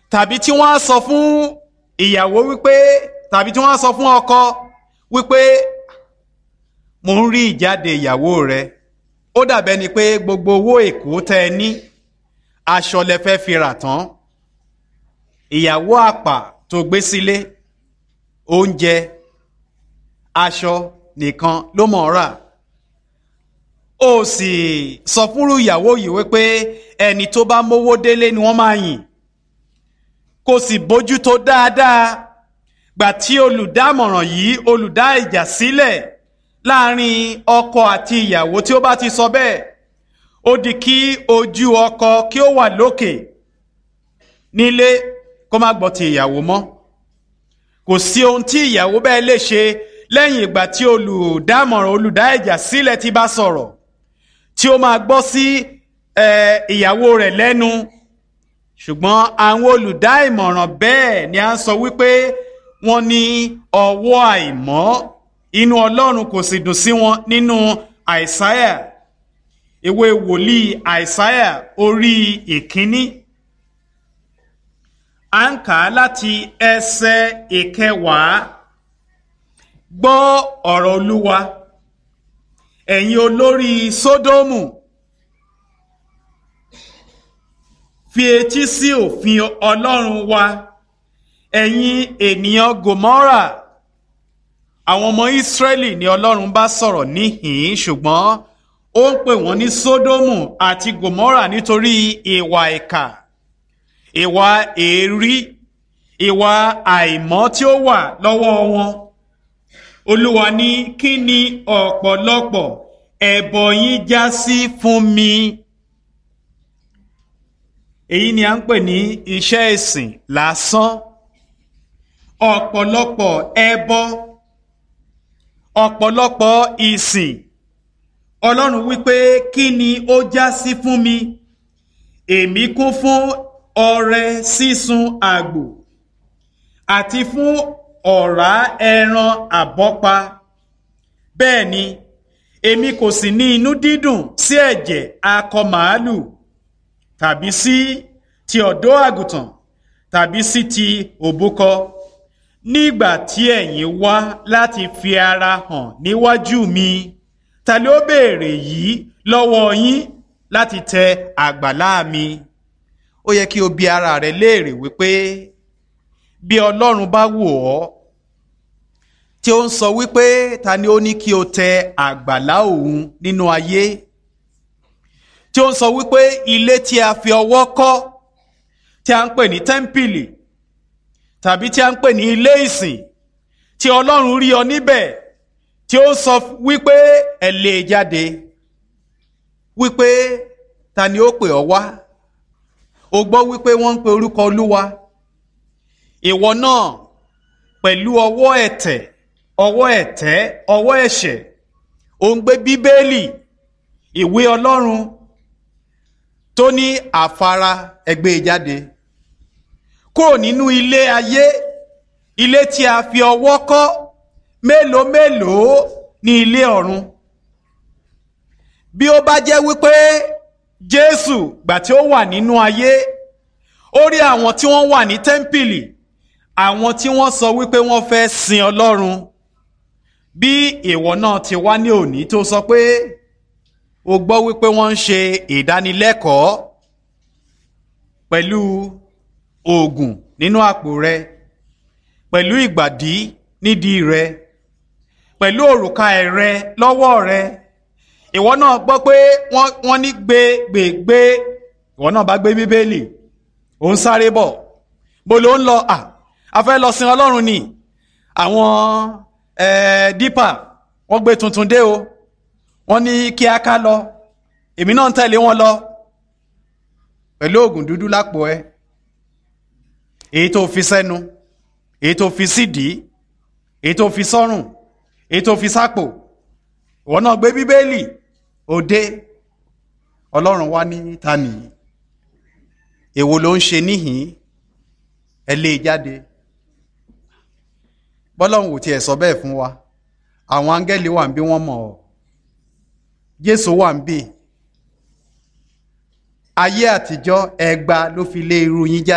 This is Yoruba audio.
tàbí tí wọ́n á sọ fún ìyàwó wípé tàbí tí wọ́n á sọ fún ọkọ wípé mo ń rí ìjáde ìyàwó rẹ ó dàbẹ́ ni pé gbogbo owó èkó tẹ́ ẹ ní aṣọ lẹ fẹ́ fi rà tán ìyàwó àpà tó gbé sílé oúnjẹ aṣọ nìkan ló mọ̀ ọ́ rà ó sì sọ fúnrú ìyàwó yìí wípé ẹni tó bá mówó délé ni wọ́n máa yìn kò sì bójútó dáadáa gbà tí olùdámọ̀ràn yìí olùdá ìjà sílẹ̀ láàrin ọkọ àti ìyàwó tí ó bá ti sọ bẹ́ẹ̀ ó di kí ojú ọkọ kí ó wà lókè nílé kó má gbọ́ ti ìyàwó mọ́ kò sí ohun tí ìyàwó bẹ́ẹ̀ lè ṣe lẹ́yìn ìgbà tí olùdámọ̀ràn olùdá ìjà sílẹ̀ ti bá sọ̀rọ̀ tí ó máa gbọ́ sí ìyàwó rẹ̀ lẹ́nu ṣùgbọ́n àwọn olùdá ìmọ̀ràn bẹ́ẹ̀ ni a ń sọ wípé wọ́n ní ọwọ́ àìmọ́ inú ọlọ́run kò sì dùn sí wọn nínú àìsáyà ìwé wòlíì àìsáyà orí ìkíní à ń kà á láti ẹsẹ̀ ìkẹwàá gbọ́ ọ̀rọ̀ olúwa ẹ̀yin olórí sódómù fi etí sí òfin ọlọ́run wa ẹ̀yin ènìyàn gòmọ́rà àwọn ọmọ ìsírẹ́lì ni ọlọ́run bá sọ̀rọ̀ níhìn-ín ṣùgbọ́n ó ń pè wọ́n ní sódómù àti gòmọ́rà nítorí ìwà ìkà ìwà èérí ìwà àìmọ́ tí ó wà lọ́wọ́ wọn olúwa ní kí ni ọ̀pọ̀lọpọ̀ ẹbọ yín já sí fún mi èyí ni à ń pè ní iṣẹ́ ìsìn lásán ọ̀pọ̀lọpọ̀ ẹbọ ọ̀pọ̀lọpọ̀ ìsìn ọlọ́run wípé kí ni ó já sí fún mi èmi kún fún ọrẹ sísun àgbò àti fún ọ̀rá ẹran àbọ́pa bẹ́ẹ̀ ni èmi kò sì ní inú dídùn sí ẹ̀jẹ̀ akọ màálù tàbí sí ti ọ̀dọ́ àgùntàn tàbí sí ti òbúkọ nígbà tí ẹ̀yin wá láti fi ara hàn níwájú mi ta ló béèrè yìí lọ́wọ́ yín láti tẹ àgbàlá mi ó yẹ kí o bi ara rẹ léèrè wípé bí ọlọ́run bá wò ọ́ tí ó ń sọ wípé ta ni ó ní kí o tẹ àgbàlá òun nínú ayé tí ó ń sọ wípé ilé tí a fi ọwọ́ kọ́ tí a ń pè ní tẹ́ḿpìlì tàbí tí a ń pè ní ilé ìsìn tí ọlọ́run rí ọ níbẹ̀ tí ó sọ wípé ẹ lè jáde wípé ta ni ó pè ọ wá o gbọ́ wípé wọ́n ń pe orúkọ olúwa ìwọ náà pẹ̀lú ọwọ́ ẹ̀tẹ̀ ọwọ́ ẹ̀tẹ́ ọwọ́ ẹ̀ṣẹ̀ ò ń gbé bíbélì ìwé ọlọ́run tó ní àfara ẹgbẹ́ jáde kúrò nínú ilé ayé ilé tí a fi ọwọ́ kọ́ mélòó mélòó ní ilé ọ̀run bí ó bá jẹ́ wípé jésù gbà tí ó wà nínú ayé ó rí àwọn tí wọ́n wà ní tẹ́ḿpìlì àwọn tí wọ́n sọ wípé wọ́n fẹ́ sin ọlọ́run bí ìwọ náà ti wá ní òní tó sọ pé o gbọ́ wípé wọ́n ń ṣe ìdánilẹ́kọ̀ọ́ pẹ̀lú oògùn nínú àpò rẹ pẹ̀lú ìgbàdí nídìí rẹ pẹ̀lú òrùka ẹ̀rẹ lọ́wọ́ rẹ ìwọ náà gbọ́ pé wọ́n ní gbé gbé gbé ìwọ náà bá gbé bíbélì ò ń sáré bọ̀ bó ló ń lọ à a fẹ́ lọ sin ọlọ́run ni àwọn dípà wọ́n gbé tuntun dé o wọ́n ní kí a ká lọ èmi náà ń tẹ̀lé wọn lọ pẹ̀lú oògùn dúdú lápò ẹ èyí tó fi sẹ́nu èyí tó fi sídìí èyí tó fi sọ́rùn èyí tó fi sápò ìwọ náà gbé bíbélì òde ọlọ́run wá ní ta nìyí èwo ló ń ṣe níhìn ẹ lé e jáde bọ́lọ́run ò tiẹ̀ sọ bẹ́ẹ̀ fún wa àwọn áńgẹ́lì wà ń bí wọ́n mọ̀ ọ́ jésù wà ń bì ayé àtijọ́ ẹgba ló fi lé irú yín jáde.